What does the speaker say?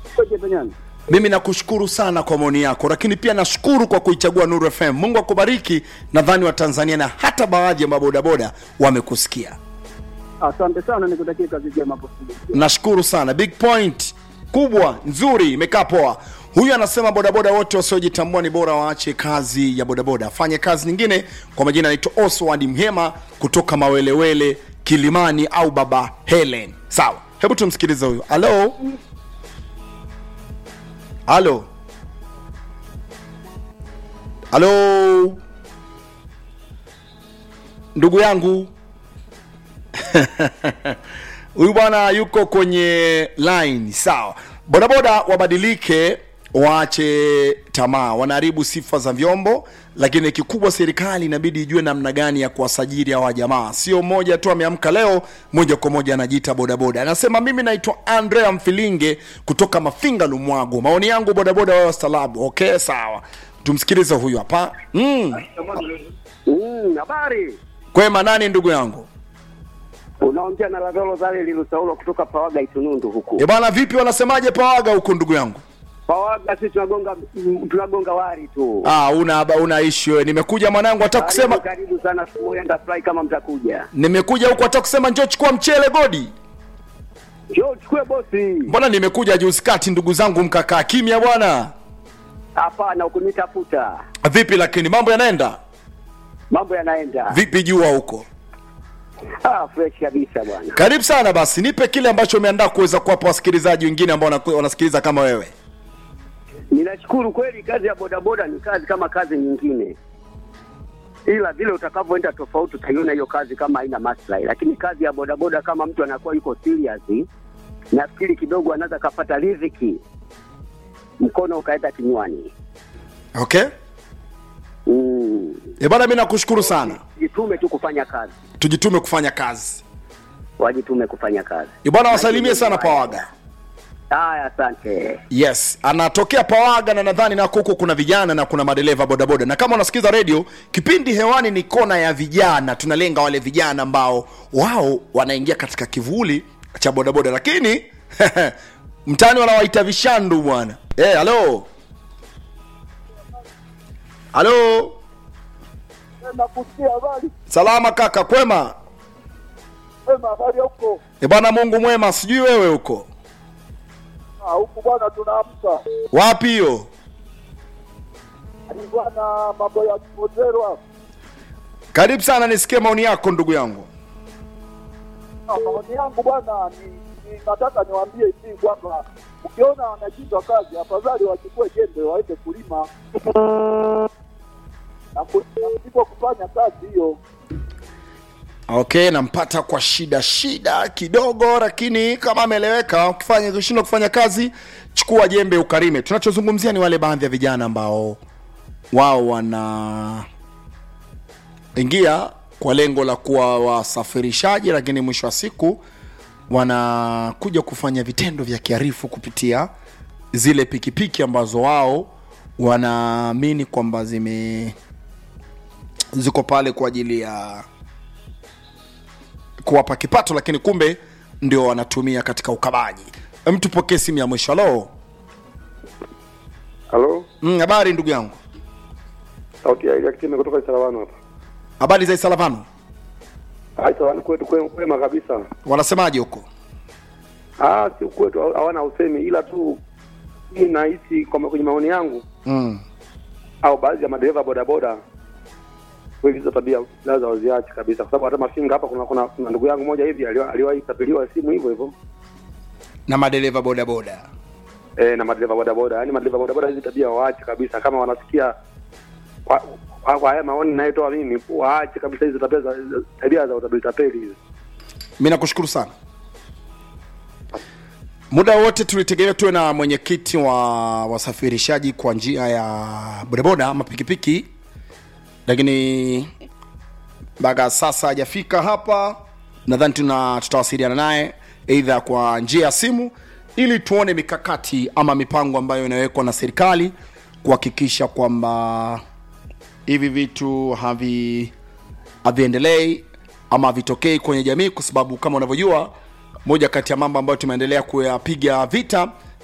Koje Benyani. mimi nakushukuru sana kwa maoni yako lakini pia nashukuru kwa kuichagua nuru fm mungu akubariki nadhani watanzania na hata baadhi ya mabodaboda wamekusikia Asante sana, nikutakie kazi njema hapo studio. nashukuru sana big point kubwa nzuri imekaa poa huyu anasema bodaboda wote wasiojitambua ni bora waache kazi ya bodaboda afanye kazi nyingine kwa majina anaitwa oswald mhema kutoka mawelewele kilimani au baba helen sawa hebu tumsikilize huyu halo halo halo ndugu yangu huyu bwana yuko kwenye line sawa bodaboda wabadilike waache tamaa wanaharibu sifa za vyombo lakini kikubwa serikali inabidi ijue namna gani ya kuwasajili hawa jamaa sio mmoja tu ameamka leo moja kwa moja anajiita bodaboda anasema mimi naitwa andrea mfilinge kutoka mafinga lumwago maoni yangu bodaboda wao stalabu okay sawa tumsikilize huyu hapa mm. Mm, habari. kwema nani ndugu yangu Unaongea na Lavelo Zale Lilusaulo kutoka Pawaga Itunundu huku. e bana vipi wanasemaje pawaga huku ndugu yangu Pawaga sisi tunagonga mm, tunagonga wari tu. Ah, una una issue wewe. Nimekuja mwanangu hata Karibu, kusema karibu sana siku moja nitafurahi kama mtakuja. nimekuja huku hata kusema njoo chukua mchele godi. Njoo chukue bosi. Mbona nimekuja juzi kati ndugu zangu mkakaa kimya bwana. Hapana, ukunitafuta. Vipi lakini mambo yanaenda? Mambo yanaenda. Vipi jua huko? Ah, fresh kabisa bwana. Karibu sana basi, nipe kile ambacho umeandaa kuweza kuwapa wasikilizaji wengine ambao wanaku- wanasikiliza kama wewe. Ninashukuru kweli, kazi ya bodaboda ni kazi kama kazi nyingine, ila vile utakavyoenda tofauti utaiona hiyo kazi kama haina maslahi, lakini kazi ya bodaboda kama mtu anakuwa yuko serious, nafikiri kidogo anaweza kapata riziki, mkono ukaenda kinywani. Okay? Mm. Eh bana, mimi nakushukuru sana. Jitume tu kufanya kazi, Tujitume kufanya kazi. wajitume kufanya kazi. Eh bana, wasalimie sana Pawaga. Haya, asante. Yes, anatokea Pawaga na nadhani nako huko kuna vijana na kuna madereva bodaboda, na kama unasikiza redio, kipindi hewani ni kona ya vijana. Tunalenga wale vijana ambao wao wanaingia katika kivuli cha bodaboda, lakini mtaani wanawaita vishandu bwana. Eh, halo halo, nakusikia habari salama kaka, kwema? sema habari huko E bwana, Mungu mwema, sijui wewe huko Ah, huku bwana tunaamka wapi hiyo? ni bwana mambo ya kimoterwa Karibu sana, nisikie maoni yako ndugu yangu. Ah, maoni yangu bwana ni, ni nataka niwaambie hivi kwamba ukiona wanashindwa kazi afadhali wachukue jembe waende kulima na ku- na kuliko kufanya kazi hiyo okay nampata kwa shida shida kidogo lakini kama ameeleweka ukifanya ukishindwa kufanya kazi chukua jembe ukarime tunachozungumzia ni wale baadhi ya vijana ambao wao wana ingia kwa lengo la kuwa wasafirishaji lakini mwisho wa siku wanakuja kufanya vitendo vya kiharifu kupitia zile pikipiki ambazo wao wanaamini kwamba zime ziko pale kwa ajili ya kuwapa kipato lakini kumbe ndio wanatumia katika ukabaji mtu pokee simu ya mwisho halo Halo, Mm, habari ndugu yangu sauti ya Elia Kitime kutoka Isalavano hapa. habari za isalavano Ah, Isalavano kwetu kwe- kwema kabisa. wanasemaje huko Ah, si kwetu hawana usemi, ila tu mimi nahisi kwamba kwenye maoni yangu mm. au baadhi ya madereva bodaboda kweli hizo tabia lazima waziache kabisa, kwa sababu hata Mafinga hapa kuna kuna, kuna ndugu yangu moja hivi aliwa- aliwahi tapeliwa simu hivyo hivyo na madereva bodaboda eh, na madereva bodaboda. Yaani madereva bodaboda hizi tabia waache kabisa, kama wanasikia kwa kwa kwa haya maoni ninayotoa mimi, waache kabisa hizo tabia za za- tabia za utapeli tapeli hizi. mi nakushukuru sana muda wote tulitegemea tuwe na mwenyekiti wa wasafirishaji kwa njia ya bodaboda ama pikipiki lakini mpaka sasa hajafika hapa nadhani tuna tutawasiliana naye eidha kwa njia ya simu ili tuone mikakati ama mipango ambayo inawekwa na serikali kuhakikisha kwamba hivi vitu havi haviendelei ama havitokei kwenye jamii kwa sababu kama unavyojua moja kati ya mambo ambayo tumeendelea kuyapiga vita